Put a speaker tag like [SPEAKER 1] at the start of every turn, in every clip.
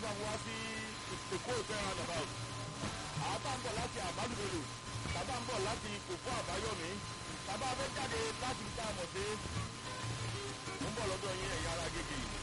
[SPEAKER 1] program wá sí èkó ìfẹ́ roundabout àwọn tá ń bọ̀ láti àbálùbọ̀lù tàbá ń bọ̀ láti kòkó àbáyọ̀mí tàbá fẹ́ jáde láti ta àmọ̀ sí ń bọ̀ lọ́dọ̀ yín ẹ̀yà ara gègé yìí.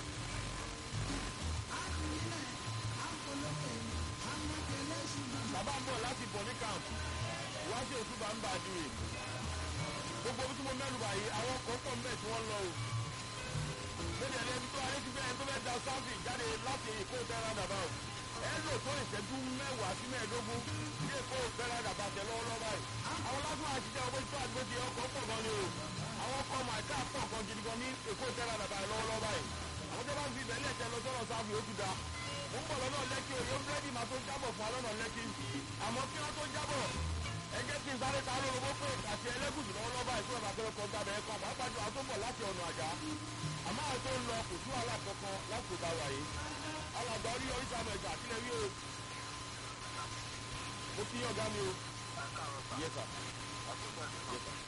[SPEAKER 1] tàbá ń bọ̀ láti bọ̀ ní camp wá sí òtúbà ń bà dùn yìí gbogbo bí tí mo mẹ́nu báyìí àwọn ọkọ̀ pọ̀ ń bẹ̀ tí wọ́n lọ o lórí ẹni ẹni tó alẹ́ ti bẹ́ẹ̀ tó bẹ́ẹ̀ da sáfì jáde láti èkó tẹ́ra dàbà o ẹ lò tó ìṣẹ́jú mẹ́wàá sí mẹ́ẹ̀ẹ́dógún ní èkó tẹ́ra dàbà tẹ lọ́wọ́lọ́wọ́ báyìí àwọn lásán àṣìṣe ọgbẹ́ tó àdúgbò ti ọkọ̀ pọ̀ gan ni o àwọn ọkọ̀ màkà pọ̀ gan gidi gan ní èkó tẹ́ra dàbà lọ́wọ́lọ́wọ́ báyìí àwọn tó bá ń fi ìbẹ̀lẹ̀ tẹ lọ sọ́nà sáfì ó ti da mo ń bọ̀ lọ́nà lẹ́kì òye búrẹ́dì máa tó jábọ̀ fún alọ́nà lẹ́kì àmọ́ kí wọ́n tó jábọ̀ ẹ jẹ́ kí n sáré ta lórobó pé àti ẹlẹ́gùsù lọ́wọ́lọ́wọ́ báyìí tó bá tẹ́lẹ̀ kọ́ gbàgbẹ́ ẹ̀kọ́ pàápàá jù àwọn tó ń bọ̀ láti ọ̀nà àjà àmọ́ àwọn tó ń lọ kò sí wàhálà kankan láti ìgbà wàyí alàgbà orí orí sàmù ẹ̀gbà kílẹ̀ wí o mo kí ọ̀gá mi o. Yes sir. Yes sir.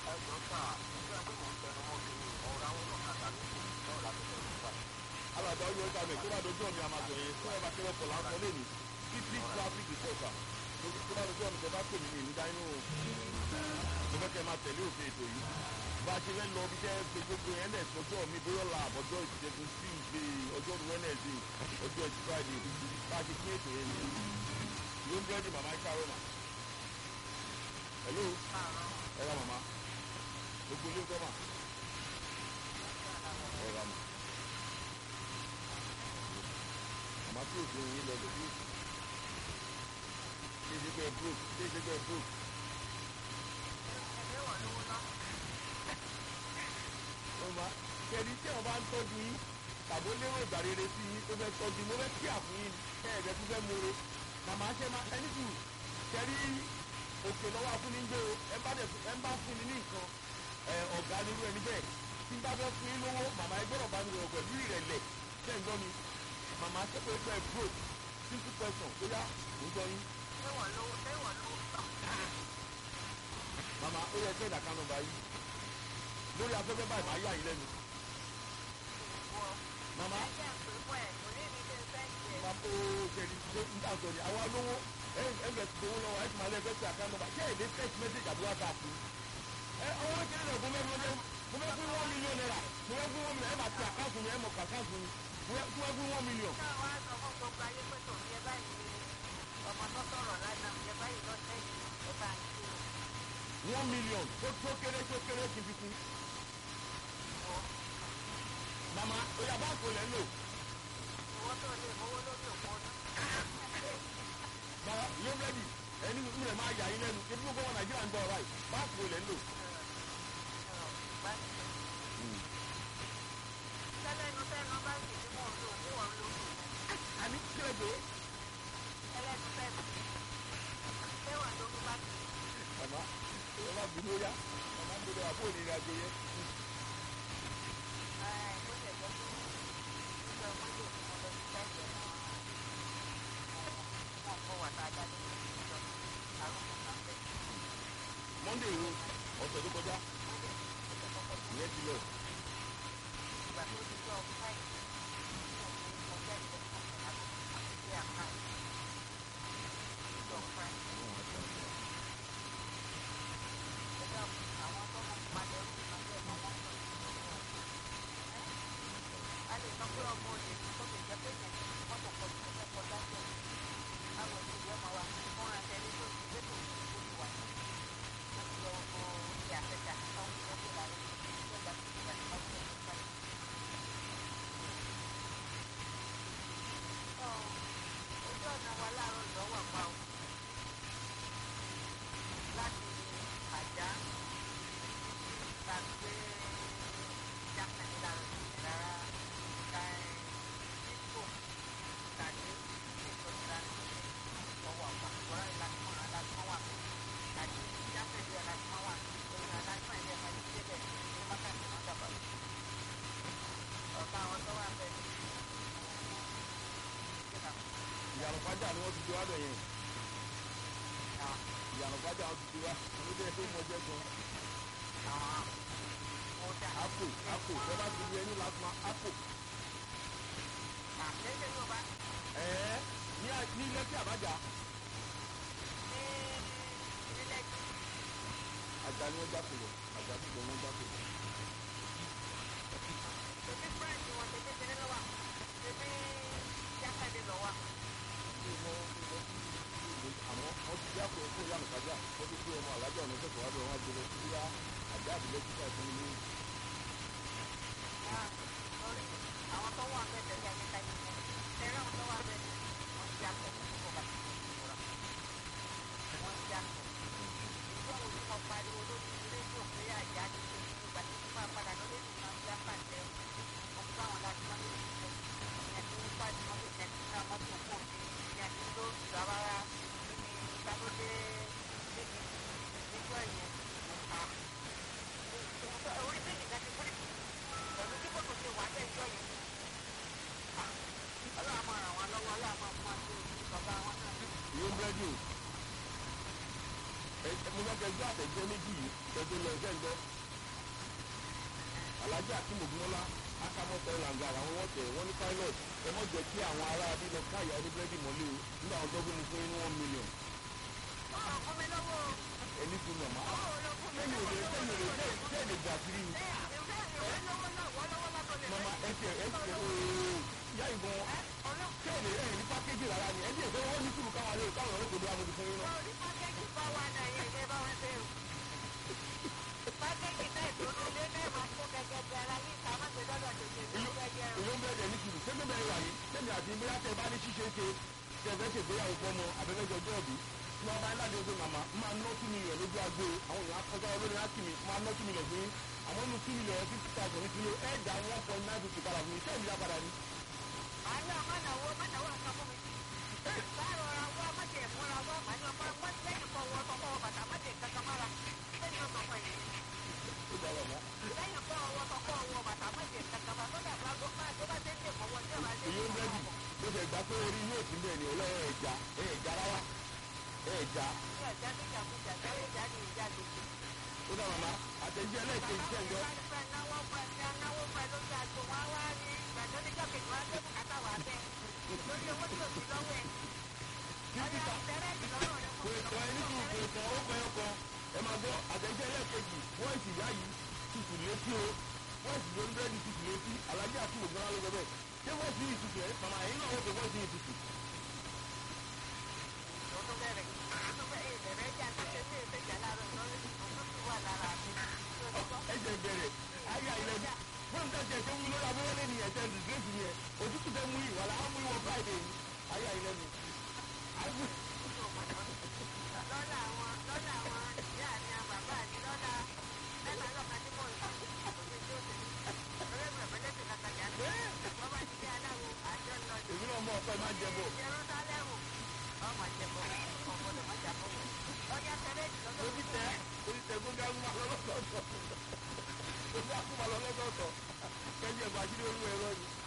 [SPEAKER 1] alàgbà orí orí sàmù ẹ̀ tó bá dojú ọ̀nì àmàtọ̀ yẹn tó ẹ̀ bá kẹ́rẹ́ pọ̀ láńsọ lẹ́nu títí traffic reporter tó bá dojú ọ̀nì tó bá pè mí ní ìnídá inú mo fẹ́ kẹ́ máa tẹ̀lé òfin ètò yìí bá a ṣe fẹ́ lọ bí jẹ́ pé gbogbo yẹn lẹ̀ sọjọ́ mi bóyá ọ̀la àbọ̀jọ́ ìṣẹ́gun tuesday ọjọ́ wednesday ọjọ́ ẹtì friday bá a ṣe pín ètò yẹn ní ló ń bẹ́ẹ̀dì màmá ìkárọ̀ mà. hello ẹ ra màmá gbogbo ilé ńkọ́ mà ẹ ra mà. màmá tí òfin yín lọ lójú ṣé ṣe pé brook ṣé ṣe pé brook. ọmọ kẹrin tí wọn bá ń tọ́jú yín tàbó lérò ìgbà rere sí yín tó fẹ́ tọ́jú mo fẹ́ kí àfún yín kẹ́ẹ̀dẹ́ tó fẹ́ mure màmá ṣe máa ẹni tù kẹrí òkè lọ́wọ́ afúnni ń gbé o ẹ bá dẹ̀ ẹ bá fún ni ní nǹkan ẹ ọ̀gá nírú ẹni bẹ́ẹ̀ tí n bá fẹ́ fún yín lówó màmá ẹ gbọ́dọ̀ bá mi rọ̀ pẹ̀lú ìrẹ̀lẹ̀ ṣẹ́ ń gbọ́ mi màmá ṣe pé pé bro simple question ó yá ń gbọ́ yín. màmá ó yẹ kí ẹ̀dá kan nọmba yìí lórí afẹ́fẹ́ báyìí máa yà yín lẹ́nu. màmá màmá ó jẹ̀rì ṣe ń dà sọ̀rọ̀ àwa lówó ẹ̀ǹgẹ̀ ti gbowó lọ́wọ́ ẹ̀ ti máa lẹ́ fẹ́ ṣe àká nọmba ṣé èdè text message àbí whatsapp ni. ẹ ọwọ́ kéré náà gbọ́mẹ́ gbọ́mẹ́ mo fẹ́ fún one million naira mo fẹ́ fún one million ẹ máa ti àkáǹtì mi ẹ mọ̀ àkáǹtì mi mo fẹ́ fún one million.
[SPEAKER 2] ọmọ tó sọ̀rọ̀ lánàá ẹ báyìí lọ́sẹ̀ yìí ẹ bá ń ṣe o.
[SPEAKER 1] one million tó tó kéré tó kéré kí n fi kún. màmá oyà báńkì olè ń lò.
[SPEAKER 2] owó tó lè mówó lórí òpó náà.
[SPEAKER 1] bàbá yóò rẹ́dì ẹni nínú rẹ̀ máa yà yín lẹ́nu ebi gbogbo wọn nàìjíríà ń gbọ́ ọ̀rá yìí báńkì olè ń lò.
[SPEAKER 2] tẹ́lẹ̀nu tẹ́nu báńkì tí mò ń lò ní wọ́n ń lò.
[SPEAKER 1] àní kílẹ̀ pé.
[SPEAKER 2] tẹ́lẹ̀nu tẹ́nu ṣé wọ́n ló ń báńkì.
[SPEAKER 1] màmá ẹ má bínú yá màmá ń gbọdọ̀ àpò ìrìn àjò yẹn.
[SPEAKER 2] ẹ̀ bó ṣe jẹ́ pé nígbà mọ́lẹ̀ tí mo lọ sí tẹ́lẹ̀ náà wọ́n kọ́ wà tá a jáde ní ìjọ àrùn kan bẹ́ẹ̀.
[SPEAKER 1] monday o ọ̀sẹ̀ tó kọjá ìyẹn ti lọ.
[SPEAKER 2] ìgbà tó ti jọ fáìlì tí mo fi mo tẹ́lẹ̀ àti àti àkáǹtì jọ fáìlì. ẹ̀dá àwọn tó mọ̀ padà ẹ̀rù kan bẹ́ẹ̀ mọ́ wọ́n sọ a lè sọ pé ọmọ òde tó lè jẹ́ pé yẹn mọ́tò kọjú tó fẹ́ kọjá sí ẹ̀ àwọn ènìyàn máa wà fún àṣẹ ní tó ti gbé tó ti tó ti wà ní ó ti lọ ọ ìyá àfẹ́jà tó ń tó tó lára tó gbà tó gbà tó gbà tó gbà. ojú ọ̀nà wa láàárọ̀ ìdánwò pa o láti àjá tàbí jákèjì lára ìrara dípò tàbí ètò ìlànà ọwọ́ àpá ìwọ́n ìlànà alágbọ́n wà pé tàbí jákèjì alágbọ́n wà lórí alágbọ́n ilé ẹ̀ka yìí débẹ̀ ní wákàtí wọn dàbọ̀ ọ̀gá àwọn tó wà bẹ́ẹ̀ ní
[SPEAKER 1] ìyàrá fájà ni wọ́n ti di wá bẹ̀ yẹn. ìyàrá fájà wọn ti di wá àwọn tó yẹ kó mọ jẹ́ gan.
[SPEAKER 2] ọ̀dà
[SPEAKER 1] apò apò bẹ́ẹ̀ bá ti di ẹni lásán apò.
[SPEAKER 2] àlejò yóò bá
[SPEAKER 1] ẹ àbájá
[SPEAKER 2] ní ìdílé
[SPEAKER 1] àjà ni wọ́n jákòó àjà tí wọ́n jákòó.
[SPEAKER 2] tèmi fúrẹ́ǹdì wọn tèmi tẹ́lẹ̀ lọ́wọ́ tèmi jákàdé lọ́wọ́.
[SPEAKER 1] àmọ́ wọ́n ti jákòó fún ìyá nìkájà wọ́n ti gbé ọmọ alájà ọ̀nà ìṣẹ̀kọ̀ wábẹ̀ wọn gbé lọ sí yá àjà àbílẹ̀ títà fún mi ní
[SPEAKER 2] àwọn tó wà bẹ́ẹ̀ tẹ̀lé àyíká yìí tẹ̀lé àwọn tó wà bẹ́ẹ̀ wọ́n ti àpò kó bá ti kóra wọ́n ti àpò. ìjọ wo ni mo pariwo lórí rédíò pé àjà ti ṣe ní ìgbà tí wọ́n padà lórí ìlú náà bí apàṣẹ mo fún àwọn láti wọ́n lórí ìṣe ẹ̀kú pàdé wọn lè tẹ̀lé ní àwọn tó kù ní ẹ̀kú tó rárá ní ìgbàlódé nígbà yẹn orí méjì láti kúrì pẹ̀lú bí kòtò ṣe wà bẹ́ẹ̀ jọ yẹn. ọlọ́run máa ràn wọ́n lọ́wọ́ ọlọ́run máa fún wọn sí ojú bàbá wọn náà.
[SPEAKER 1] ìwé búrẹ́dì o mo fẹ́ kẹ́ gbé àtẹ̀jọ́ méjì yìí kẹ́tọ́ lọ ẹ̀jẹ̀ ńlọ. alájà tí mo gbọ́n lá akamọ́tẹ́ làǹgà àwọn wọ́n tẹ̀ wọ́n ní pilot ẹ mọ̀ jẹ́ kí àwọn ará bí lọ káyà ní búrẹ́dì mọ́lẹ́ o nígbà wọn dọ́gbọ́n mu fún inú one million
[SPEAKER 2] ọ̀rọ̀ fún mi lọ́wọ́ o.
[SPEAKER 1] ẹni fún mi ọ̀ma.
[SPEAKER 2] ọ̀rọ̀ ló fún mi
[SPEAKER 1] sẹ́yìn
[SPEAKER 2] lọ́wọ́
[SPEAKER 1] òde sẹ́yìn òde sẹ́yìn sẹ́yìn lè gbà kiri ni. mama ẹ tiẹ̀ ẹ tiẹ̀ ooo yá ìbọn sẹ́yìn lè rẹ̀ ní pákéjì rárá ni ẹ tiẹ̀ fẹ́ wọ́n ní sùúrù káwọn alẹ́ káwọn ọ̀rẹ́ kò dé amòdì fún yín náà. ìlú bẹ̀rẹ̀ ní sùúrù sẹ́mi bẹ̀rẹ̀ wà yìí sẹ́mi àti bóyá tẹ bá ní ṣíṣe ṣe tẹ fẹ́ ṣègbéyàwó fọmọ abẹ́fẹ́jọ jọ́ọ̀bì tí wọ́n bá ń láti oṣù màmá máa ná two million lójú agbo àwọn èèyàn akọjá olórí láti mi máa ná two million fún yín àmọ́ inú two million fifty thousand ní kilo ẹ̀ dá one point nine fifty padà fún mi sẹ́mi dá padà ní. ó dá wà mọ́. ìlú bẹ́ẹ̀dì bó ṣe gbà pé orí yóò ti bẹ̀ ní ọlọ́wọ́ ẹ̀já ẹ̀já rárá ẹ̀já ó dá màmá àtẹ̀jẹ́ ẹlẹ́ẹ̀kejì tẹ̀ ń gbọ́. kò ìtọ́ ẹni kì í kò ìtọ́ ó pẹ́ ọkọ ẹ máa gbọ́ àtẹ̀jẹ́ ẹlẹ́ẹ̀kejì wọ́n ìsì yá yìí tutù létí o wọ́n ìsì lórí bẹ́ẹ̀dì tutù létí alájí àti ògbọ́n ló gbọ́ bẹ́ẹ̀ ṣé wọ́n sì tutù ẹ̀ màmá yìí náà wọ́n fi wọ́n sì tutù. ẹ̀jẹ̀ bẹ̀rẹ̀ ayé àyẹ̀lẹ̀ wọ́n ń tẹ̀sẹ̀ tó wú lórí abẹ́rẹ́ ní ẹ̀jẹ̀ dìgírẹ́sì yẹn òtútù tẹ mú yìí wàlá mú ìwọ friday yìí ayé àyẹ̀lẹ̀ mi.
[SPEAKER 2] lọ́la àwọn lọ́la àwọn ìyá mi àwọn bàbá mi lọ́la mẹ́ta lọ́ka tí mò ń sọ òní tí ó ṣe lórí ẹ̀mí ọ̀pẹ́lẹ́sì kàkàjà wọ́n bá ti dé aláwo àjọ lọ sí
[SPEAKER 1] èmi náà mọ ọ̀pẹ máa jẹ bọ̀.
[SPEAKER 2] Jerúsálẹ́mù ọmọ jẹ̀bọ̀ ọ̀gbọ́dọ̀ má jà bọ̀ ọjà tẹ̀lé ìdílọ́dọ̀
[SPEAKER 1] orí tẹ orí tẹ gbọ́ngàn ń máa lọ́lọ́sọ̀ọ̀sọ̀ gbọ́ngàn ń máa lọ́lọ́sọ̀ọ̀sọ̀ kẹ́jẹ́ bàjírí olú ẹ̀rọ ni.